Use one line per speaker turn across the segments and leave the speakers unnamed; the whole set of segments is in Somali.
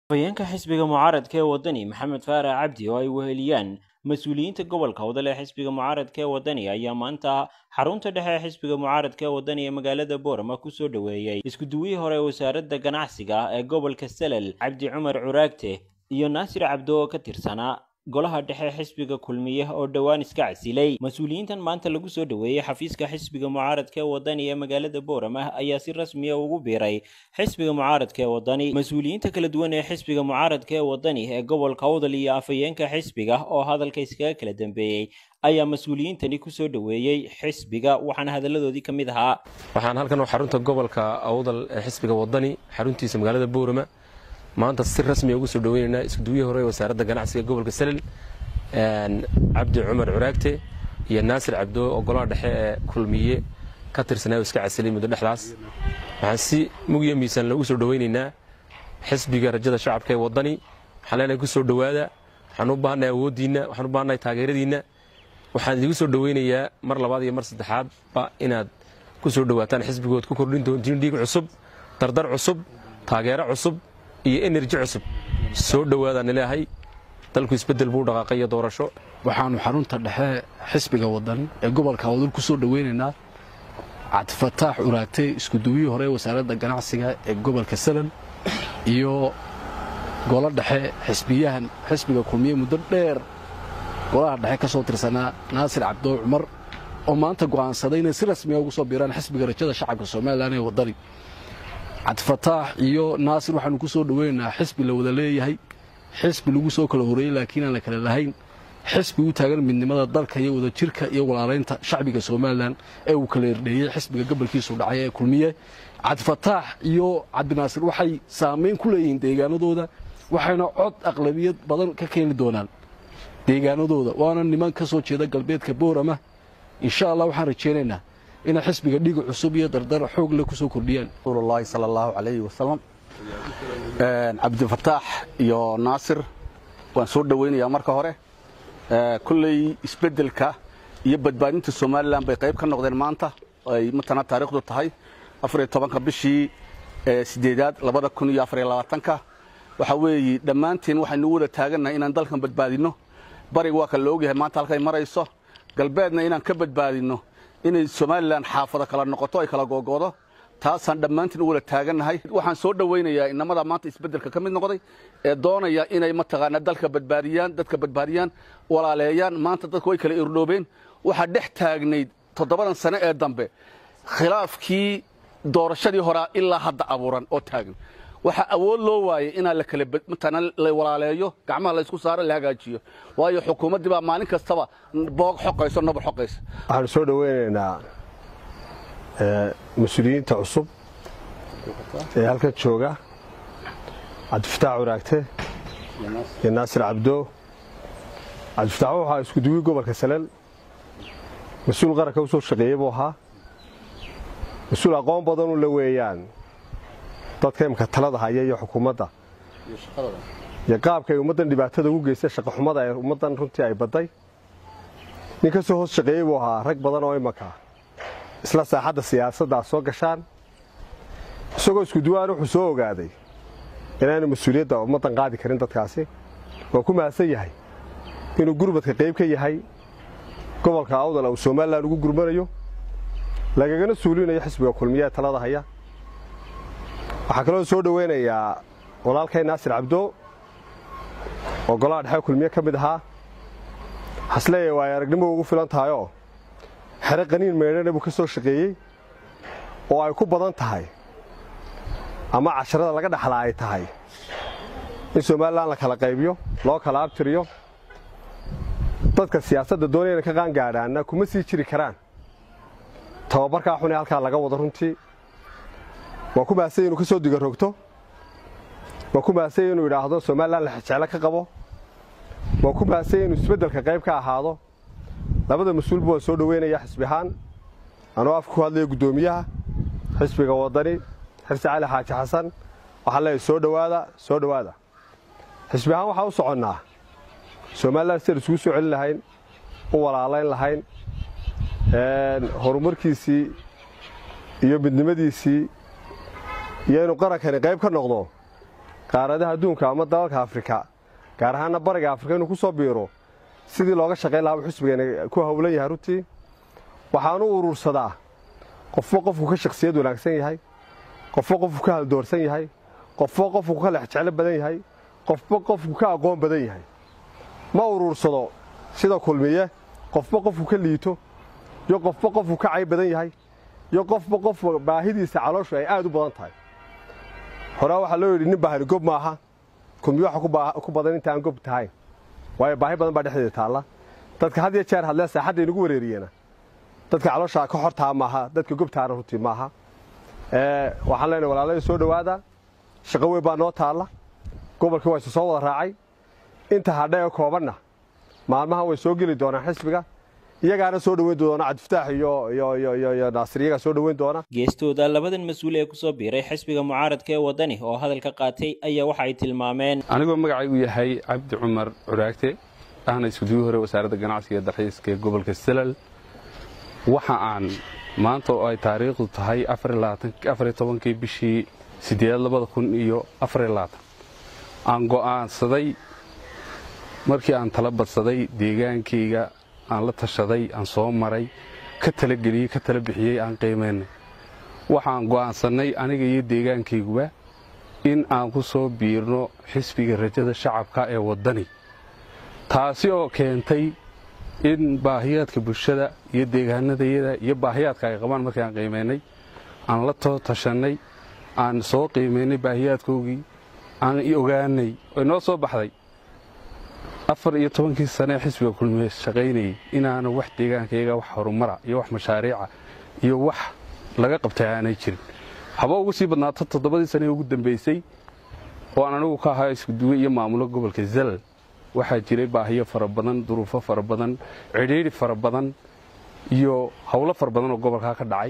afhayeenka xisbiga mucaaradka ee waddani maxamed faarax cabdi oo ay weheliyaan mas-uuliyiinta gobolka wadale ee xisbiga mucaaradka ee waddani ayaa maanta xarunta dhexe ee xisbiga mucaaradka ee waddani ee magaalada boorama kusoo dhoweeyey iskuduwihii hore wasaaradda ganacsiga ee gobolka salel cabdi cumar curaagte iyo naasir cabdo oo ka tirsanaa golaha dhexe xisbiga kulmiye oo dhowaan iska casilay mas-uuliyiintan maanta lagu soo dhoweeyey xafiiska xisbiga mucaaradka ee waddani ee magaalada boorama ayaa si rasmiya ugu biiray xisbiga mucaaradka ee waddani mas-uuliyiinta kala duwan ee xisbiga mucaaradka ee waddani ee gobolka awdal iyo afhayeenka xisbiga oo hadalka iskaga kala dambeeyey ayaa mas-uuliyiintani kusoo dhoweeyey xisbiga waxaana hadalladoodii ka mid ahaa
waxaan halkan oo xarunta gobolka awdal ee xisbiga waddani xaruntiisa magaalada boorama maanta si rasmiya ugu soo dhaweynaynaa iskuduwihii hore ee wasaaradda ganacsiga gobolka salel cabdi cumar curaagte iyo naasir cabdo oo golaha dhexe ee kulmiye ka tirsanaa iska casilay muddo dhexdaas waxaan si mugiyo miisaan loogu soo dhaweynaynaa xisbiga rajada shacabka ee waddani waxaan leenahay ku soo dhowaada waxaan u baahannahay awooddiinna waxaan u baahannahay taageeradiinna waxaan idigu soo dhaweynayaa mar labaad iyo mar saddexaadba inaad ku soo dhowaataan xisbigood ku kordhin doontiin dhiig cusub dardar cusub taageero cusub iyo enerji cusub soo dhowaadaan ilaahay dalku isbeddel buu dhaqaaqay iyo doorasho
waxaannu xarunta dhexe xisbiga waddan ee gobolka awdal ku soo dhoweynaynaa cabdifataax uraagtay iskuduwihii hore wasaaradda ganacsiga ee gobolka salal iyo golo dhexe xisbiyahan xisbiga kulmiye muddo dheer golaha dhexe ka soo tirsanaa naasir cabdoo cumar oo maanta go'aansaday inay si rasmiya ugu soo biiraan xisbiga rajada shacabka somalilan ee waddani cabdifataax iyo naasir waxaannu ku soo dhoweynaynaa xisbi la wada leeyahay xisbi lagu soo kala horeeyey laakiin aan la kala lahayn xisbi u taagan midnimada dalka iyo wadajirka iyo walaalaynta shacbiga somalilan ee uu kala erdheeyey xisbiga gobolkiisu dhacay ee kulmiye cabdifataax iyo cabdinaasir waxay saamayn ku leeyihiin deegaanadooda waxayna cod aqlabiyad badan ka keeni doonaan deegaanadooda waana niman ka soo jeeda galbeedka boorama insha allah waxaan rajaynaynaa inay xisbiga dhiga cusub iyo dardar xoog le ku soo kordhiyaan
rasuulullaahi sala allahu calayhi wasalam cabdifataax iyo naasir waan soo dhowaynayaa marka hore kolley isbeddelka iyo badbaadinta somalilan bay qayb ka noqdeen maanta ay matana taariikhdu tahay afariyo tobanka bishii sideedaad labada kun iyo afariyo labaatanka waxaa weeye dhammaanteen waxaynu u wada taagannahay inaan dalkan badbaadinno bariga waa kale la ogyahay maanta halkay marayso galbeedna inaan ka badbaadinno inay somalilan xaafado kala noqoto ay kala googoodo taasaan dhammaantiin u wada taagannahay waxaan soo dhowaynayaa inamada maanta isbeddelka ka mid noqday ee doonaya inay mataqaanaa dalka badbaadiyaan dadka badbaadiyaan walaaleeyaan maanta dadku way kala irdhoobeen waxaa dhex taagnayd toddobadan sane ee dambe khilaafkii doorashadii horaa ilaa hadda abuuran oo taagan waxaa awood loo waayey inaa la kala matana la walaaleeyo gacmaha la ysku saaro la hagaajiyo waayo xukuumaddii baa maalin kastaba boog xoqayso nabur xoqaysa
waxaanu soo dhoweynaynaa mas-uuliyiinta cusub ee halkan jooga cabdifataax waraagte iyo naasir cabdo cabdifataax wuxuu ahaa iskuduwii gobolka salel mas-uul qaranka u soo shaqeeyey buu ahaa mas-uul aqoon badanu la weeyaan dadka imka talada haya iyo xukuumadda iyo qaabka ay ummaddan dhibaatada ugu geystay shaqaxumada ee ummaddan runtii ay badday nin ka soo hoos shaqeeyey buu ahaa rag badan oo imanka isla saaxadda siyaasadda soo gashaan isagoo iskuduwaan wuxuu soo ogaaday inaanu mas-uuliyadda ummaddan qaadi karin dadkaasi waa ku mahadsan yahay inuu gurmadka qayb ka yahay gobolka awdal uu somalilan ugu gurmanayo lagagana suulinayo xisbiga kulmiye ee talada haya waxaa kaloo soo dhoweynayaa walaalkay naasir cabdo oo golaha dhexe kulmiye ka mid ahaa hasleeya waa ay aragnimo ugu filan tahayoo xere qaniin meydhana buu ka soo shaqeeyey oo ay ku badan tahay ama casharada laga dhaxlaa ay tahay in somalilan la kala qaybiyo loo kala abtiriyo dadka siyaasadda doonayana ka qaangaadhaanna kuma sii jiri karaan tababarkaa xun ee halkaa laga wado runtii waa ku mahasanya inuu ka soo diga rogto waa ku mahasanya inuu idhaahdo somalilan la jeclo ka qabo waa ku mahasanya inuu isbeddelka qayb ka ahaado labada mas-uulba waan soo dhoweynayaa xisbi ahaan anuu afka ku hadlaya guddoomiyaha xisbiga waddani xirsi cali xaaji xasan waxaan leeyahay soo dhowaada soo dhowaada xisbi ahaan waxaan u soconnaa somalilan sidaan isugu soo celin lahayn u walaalayn lahayn horumarkiisii iyo midnimadiisii iyo inuu qarankani qayb ka noqdo qaaradaha adduunka ama dalalka afrika gaar ahaana bariga afrika inuu ku soo biiro sidii looga shaqayn lahaaba xusbigeena ku howlan yahay runtii waxaanu urursadaa qofba qofku ka shakhsiyad wanaagsan yahay qofba qofku ka haldoorsan yahay qofba qofku ka lexjeclo badan yahay qofba qofku ka aqoon badan yahay ma urursado sida kulmiye qofba qofku ka liito iyo qofba qofku ka cayb badan yahay iyo qofba qof baahidiisa calooshu ay aad u badan tahay horaa waxaa loo yidhi nin baahani gob maaha kulmiye waxa ku badan inta aan gob tahayn waayo baahi badan baa dhexdeeda taalla dadka had iyo jeer hadlee saaxadda inagu wareeriyeena dadka calooshaa ka hortaa maaha dadka gobtaana runtii maaha waxaan leenahay walaalada soo dhowaada shaqo weyn baa noo taalla gobolkii waa isu soo wada raacay inta hadha ee koobanna maalmahan way soo geli doonaan xisbiga iyagaana soo dhoweyn doona cabdifataax iyo naasir iyagaa soo dhoweyn doona
geestooda labadan mas-uul ee kusoo biiray xisbiga mucaaradka ee waddani oo hadalka qaatay ayaa waxa ay tilmaameen
anigoo magacaygu yahay cabdi cumar curaagte ahna iskuduwi hore wasaaradda ganacsiga ee dalxiiska ee gobolka salal waxa aan maanta oo ay taariikhdu tahay afariyo tobankii bishii sideedaad labada kun iyo afariyo labaatan aan go'aansaday markii aan tala badsaday deegaankayga aan la tashaday aan soo maray ka talageliyey ka tala bixiyey aan qiimaynay waxaan go'aansannay aniga iyo deegaankayguba in aan ku soo biirno xisbiga rajada shacabka ee waddani taasi oo keentay in baahiyaadka bulshada iyo deegaanadayada iyo baahiyaadka ay qabaan markii aan qiimaynay aan la too tashannay aan soo qiimaynay baahiyaadkoogii aan ogaanay oy noo soo baxday afar iyo tobankii sanee xisbiga kulmiye shaqaynayay inaana wax deegaankayaga wax horumara iyo wax mashaariica iyo wax laga qabtay aanay jirin haba ugu sii badnaato toddobadii sanee ugu dambaysay oo aan anigu ka ahaa iskuduwe iyo maamulo gobolka zalal waxaa jiray baahiyo fara badan duruufo fara badan cidhiidhi fara badan iyo howlo fara badan oo gobolkaa ka dhacay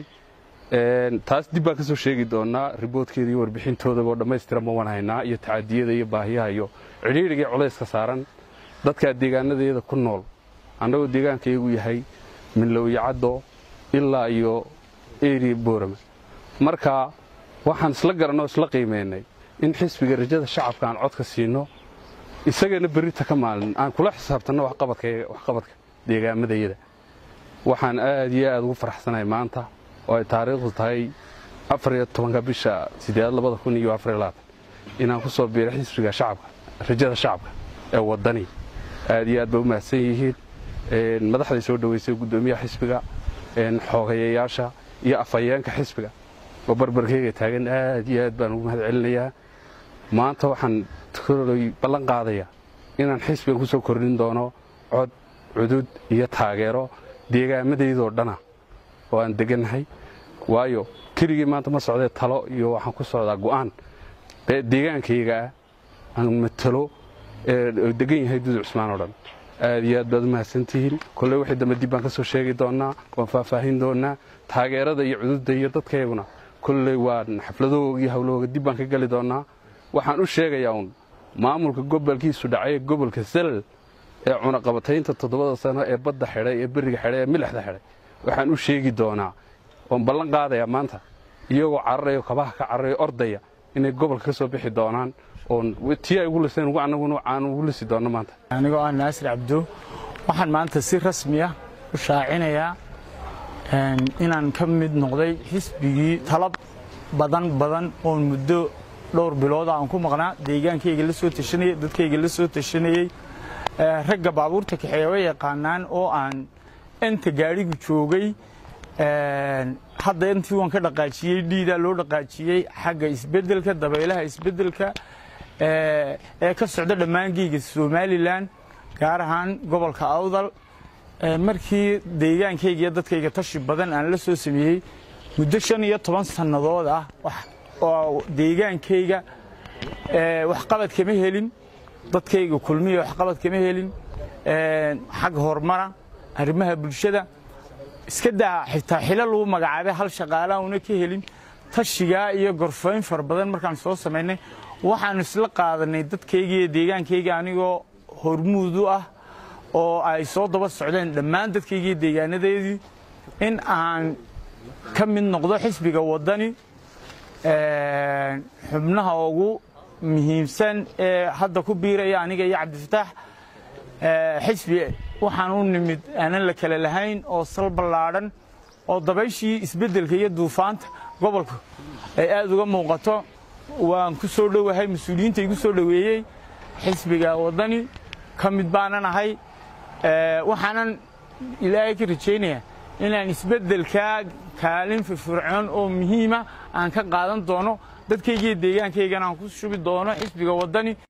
taas dib baan ka soo sheegi doonaa riboodkeeda iyo warbixintoodaba oo dhammaystiran ma wanhaynaa iyo tacadiyada iyo baahiyaha iyo cidhiidhiga iyo culayska saaran dadkaa deegaanadeeda ku nool annagoo deegaankayagu yahay minlowyacaddo ilaa iyo eri boorama marka waxaan isla garannoo isla qiimaynay in xisbiga rajada shacabka aan codka siino isagana berrita ka maalin aan kula xisaabtanno waxqabadka deegaamadayada waxaan aad iyo aad ugu faraxsanahay maanta oo ay taariikhdu tahay afariyo tobanka bisha sideedaad labada kun iyo afariyo labaatan inaan ku soo biiro xisbiga shacabka rajada shacabka ee waddani aad iyo aad bay u mahadsan yihiin madaxday soo dhoweysay guddoomiyaha xisbiga xoogayayaasha iyo afhayeenka xisbiga oo barbarkeyga taagan aad iyo aad baan ugu mahad celinayaa maanta waxaan koley ballan qaadayaa inaan xisbigan ku soo kordhin doono cod cudud iyo taageero deegaamadaydoo dhana oo aan degannahay waayo keligii maanta ma socdee talo iyo waxaan ku socdaa go'aan deegaankaygaa aan matalo degan yahay dudu cusmaan oo dhan aad iyo aad baad u mahadsantihiin kolley wixii dambe dib baan ka soo sheegi doonnaa waan faahfaahin doonnaa taageerada iyo cududda iyo dadkayguna kolley waan xafladahooga iyo hawlahooga dib baan ka geli doonnaa waxaan u sheegayaa uun maamulka gobolkiisu dhacay gobolka salal ee cunaqabataynta toddobada sano ee badda xidhay ee beriga xidhay ee milixda xidhay waxaan u sheegi doonaa oon ballan qaadayaa maanta iyagoo cararayo kabaha ka cararayo ordaya inay gobolka ka soo bixi doonaan oon tii ay ugu liseen ugu annaguna aan ugu lisi doonno maanta
anigoo ah naasir cabdo waxaan maanta si rasmi ah u shaacinayaa inaan ka mid noqday xisbigii talab badan badan oon muddo dhowr bilooda aan ku maqnaa deegaankayga la soo tashanayey dadkayga la soo tashanayey ragga baabuurta kaxeeya way yaqaanaan oo aan inta gaadhigu joogay hadda intii waan ka dhaqaajiyey dhiidaa loo dhaqaajiyey xagga isbeddelka dabaylaha isbeddelka ee ka socda dhammaangeyga somalilan gaar ahaan gobolka awdal markii deegaankayga iyo dadkayga tashi badan aan la soo sameeyey muddo shan iyo toban sannadood ah oo deegaankayga waxqabad kama helin dadkayga kulmiya waxqabad kama helin xag horumara arrimaha bulshada iska daa xitaa xilo lagu magacaabay hal shaqaalaha una ka helin tashigaa iyo gorfayn fara badan markaan soo samaynay waxaan isla qaadanay dadkayga iyo deegaankayga anigoo hormuud u ah oo ay soo daba socdeen dhammaan dadkayga iyo deegaanadeedii in aan ka mid noqdo xisbiga waddani xubnaha ugu muhiimsan ee hadda ku biiraya aniga iyo cabdifataax xisbi waxaan u nimid aanan la kale lahayn oo sal ballaadhan oo dabayshii isbeddelka iyo duufaanta gobolka ay aad uga muuqato waan ku soo dhowahay mas-uuliyiinta igu soo dhoweeyey xisbiga waddani ka mid baanan ahay waxaanan ilaahay ka rajaynayaa inaan isbeddelkaa kaalin firfircoon oo muhiima aan ka qaadan doono dadkaygiiyo deegaankaygana aan ku shubi doono xisbiga waddani